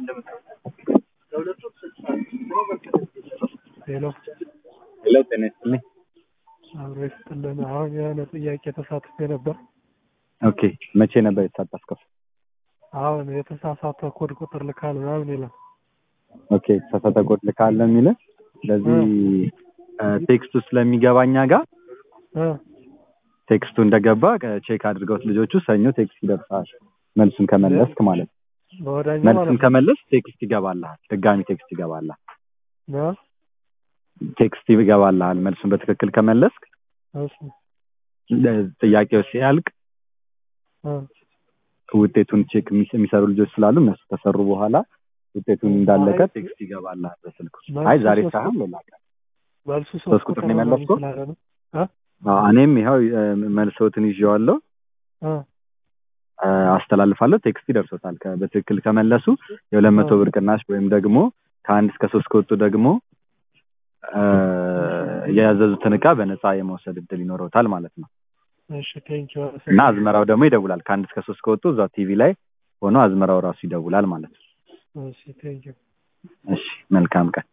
ሄሎ ሄሎ ጤና ይስጥልኝ። አብሮ ይስጥልን። አሁን የሆነ ጥያቄ ተሳትፌ ነበር። ኦኬ መቼ ነበር የተሳተፍከው? አሁን የተሳሳተ ኮድ ቁጥር ልካል ምናምን ይላል። ኦኬ የተሳሳተ ኮድ ልካለ የሚል ስለዚህ ቴክስቱ ስለሚገባኛ ጋር እ ቴክስቱ እንደገባ ቼክ አድርገውት ልጆቹ ሰኞ ቴክስት ይደርሳል። መልሱን ከመለስክ ማለት ነው። በወዳኛው መልሱን ማለት ከመለስ ቴክስት ይገባልሃል። ድጋሚ ቴክስት ይገባልሃል። ነው። ቴክስት ይገባልሃል። መልሱን በትክክል ከመለስክ እሺ ጥያቄው ሲያልቅ እ ውጤቱን ቼክ የሚስ- የሚሰሩ ልጆች ስላሉ እነሱ ከሰሩ በኋላ ውጤቱን እንዳለቀ ቴክስት ይገባልሃል በስልኩ። አይ ዛሬ ሳይሆን ሌላ ቀን። መልሱ ሶስት ቁጥር ነው የመለስከው? ስላለ ነው። አዎ፣ እኔም ይኸው እ፣ መልሰውትን ይዤዋለሁ እ እ፣ አስተላልፋለሁ። ቴክስት ይደርሶታል። ከ- በትክክል ከመለሱ የሁለት መቶ ብር ቅናሽ ወይም ደግሞ ከአንድ እስከ ሶስት ከወጡ ደግሞ እ፣ የያዘዙትን እቃ በነፃ የመውሰድ እድል ይኖረውታል ማለት ነው። እሺ ቴንኪው እና አዝመራው ደግሞ ይደውላል። ከአንድ እስከ ሶስት ከወጡ እዛ ቲቪ ላይ ሆኖ አዝመራው ራሱ ይደውላል ማለት ነው። እሺ ቴንኪው እሺ መልካም ቀን።